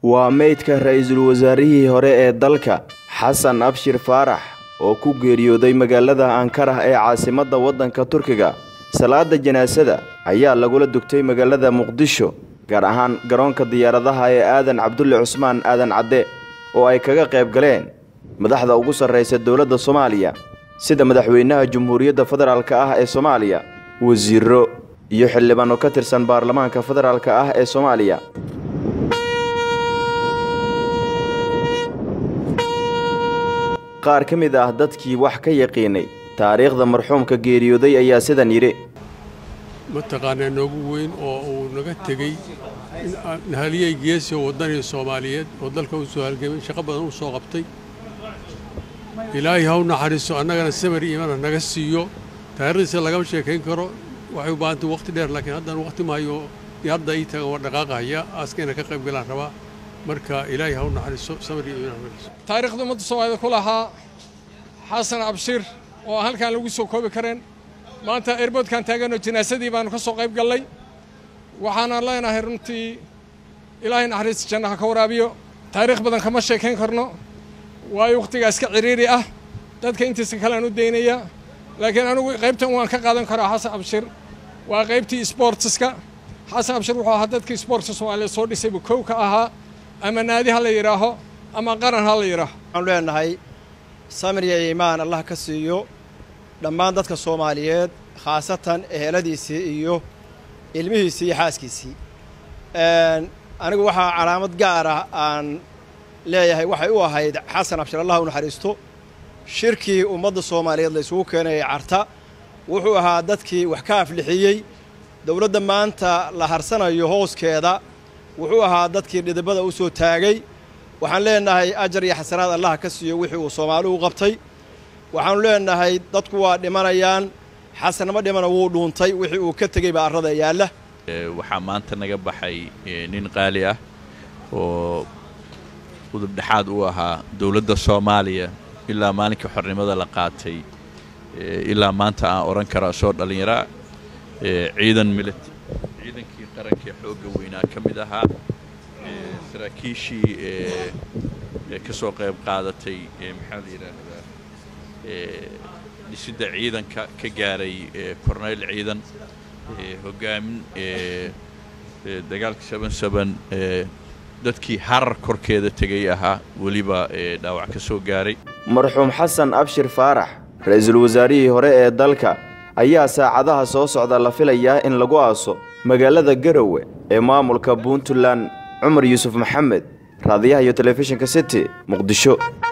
waa meydka ra'iisul wasaarihii hore ee dalka xasan abshir faarax oo ku geeriyooday magaalada ankarah ee caasimadda waddanka turkiga salaada janaasada ayaa lagula dugtay magaalada muqdisho gaar ahaan garoonka diyaaradaha ee aadan cabdulle cusmaan aadan cadde oo ay kaga qayb galeen madaxda ugu sarraysa dowladda soomaaliya sida madaxweynaha jumhuuriyadda federaalk ah ee soomaaliya wasiiro iyo xildhibaano ka tirsan baarlamaanka federaalk ah ee soomaaliya qaar ka mid ah dadkii wax ka yaqiinay taariikhda marxuumka geeriyooday ayaa sidan yidhi mataqaanaa noogu weyn oo uu naga tegey haliyey geesi oo waddanii soomaaliyeed oo dalka u soo halgamay shaqo badan u soo qabtay ilaahay ha u naxariiso annagana samar iimana naga siiyo taariikhdiisa lagama sheekayn karo waxay u baahantay waqti dheer laakiin haddaan waqti maayo hadda ii tagan waa dhaqaaqahaya aaskayna ka qayb galaan rabaa marka ilaahay ha u naxariiso samar iyo iimana naga taariikhda ummadda soomaalida ku lahaa xasan abshir oo aan halkaan lagu soo koobi kareen maanta airboodkaan taaganoo jinaasadii baanu ka soo qayb gallay waxaanaan leenahay runtii ilaahay naxariista jannaha ka waraabiyo taariikh badan kama sheekayn karno waayo wakhtigaa iska ciriiri ah dadka intiisa kalean u daynaya laakiin anigu qaybtan waan ka qaadan karaa xasan abshir waa qaybtii sboortiska xasan abshir wuxuu ahaa dadkii sboortska soomaaliya soo dhisay buu kow ka ahaa ama naadi ha la yidhaaho ama qaran ha la yidhaaho waxaanu leenahay samir iyo iimaan allah ka siiyo dhammaan dadka soomaaliyeed khaasatan eheladiisii iyo ilmihiisii iyo xaaskiisii anigu waxaa calaamad gaar ah aan leeyahay waxay u ahayd xasan abshir allah u naxariisto shirkii ummadda soomaaliyeed la isugu keenayay carta wuxuu ahaa dadkii wax ka aflixiyey dowladda maanta la harsanayo hooskeeda wuxuu ahaa dadkii dhidibada u soo taagay waxaan leenahay ajar iyo xasanaad allah ka siiyo wixii uu soomaali u qabtay waxaanu leenahay dadku waa dhimanayaan xasanama dhimana wuu dhuuntay wixii uu ka tegey baa arrada yaalla waxaa maanta naga baxay nin qaali ah oo udub dhexaad u ahaa dowladda soomaaliya ilaa maalinkai xornimada la qaatay ilaa maanta aan odhan kara soo dhallinyaraa ciidan milit ciidankii qarankee xoogga weynaa ka mid ahaa saraakiishii ka soo qayb qaadatay maxaa la yidhaahdaa dhisidda ciidanka ka gaaray korneyl ciidan hogaamin dagaalka saban saban dadkii harar korkeeda tegay ahaa weliba dhaawac ka soo gaaray marxuum xasan abshir faarax ra-iisul wasaarihii hore ee dalka ayaa saacadaha soo socda la filayaa in lagu aaso magaalada garowe ee maamulka puntland cumar yuusuf maxamed raadiyaha iyo telefishinka city muqdisho